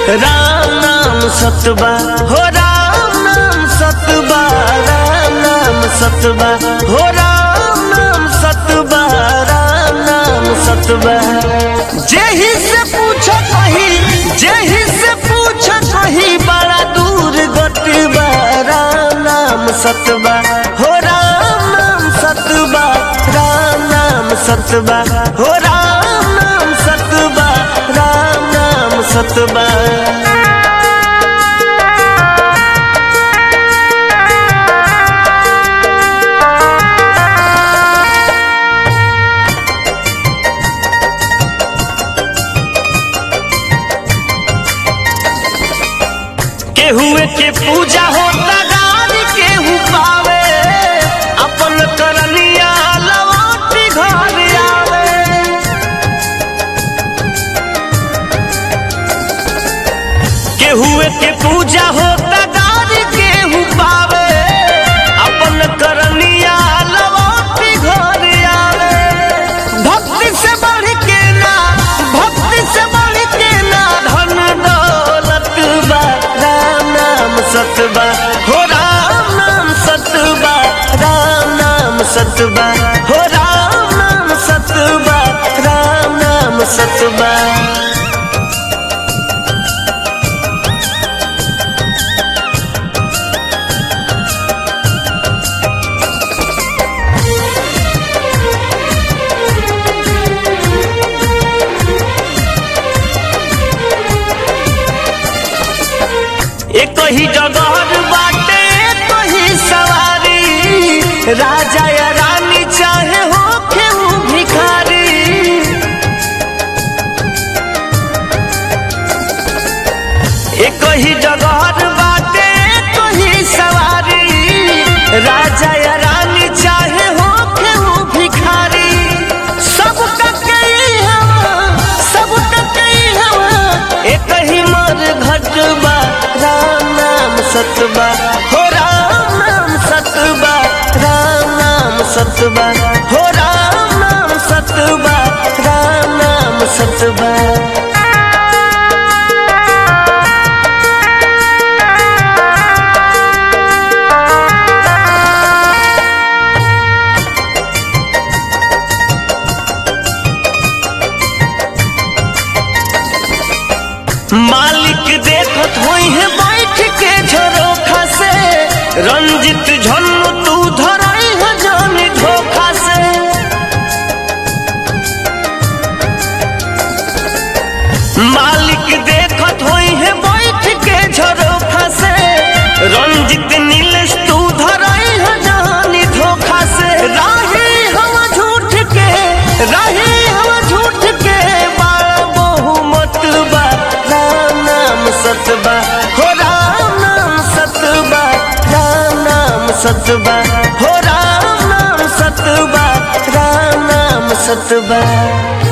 राम नाम सतबा हो राम नाम सतबा राम नाम सतबा हो राम नाम सतबा राम नाम सतबा जेहि से पूछ कही जेहि से पूछ कही बड़ा दूर गटबा राम नाम सतबा हो राम नाम सतबा राम नाम सतबा हो राम नाम सतबा राम नाम सतबा केहुए के पूजा होता गारी केहू पावे अपन करनिया लौटी घर आवे केहुए के पूजा होता गारी केहू पावे अपन करनिया लौटी घर आवे भक्ति से बढ़ के ना भक्ति से बढ़ के ना धन दौलत बा राम नाम सतबा हो राम नाम सतबा राम नाम सतबा हो राम नाम सतबा राम नाम सतबा एक ही जगह बाटे एक ही सवारी राजा या रानी चाहे हो केहू भिखारी एक ही जगह बाटे एक ही सवारी राजा या रानी चाहे हो केहू भिखारी सब कई हवा सब कई हवा एक ही मर घटबा राम नाम सतबा हो राम नाम सतबा राम नाम सतबा हो राम नाम सतबा राम नाम सतबा मालिक देखत होई है बैठ के झरोखा से रंजित झन्नु तू धराई है जानी धोखा से मालिक देखत होई है बैठ के झरोखा से रंजित नीलेश तू धराई है जानी धोखा से राही हम झूठ के राही हम झूठ के बाल बहुमत बा राम नाम सतबा हो राम नाम सतबा राम नाम सतबा हो राम नाम सतबा राम नाम सतबा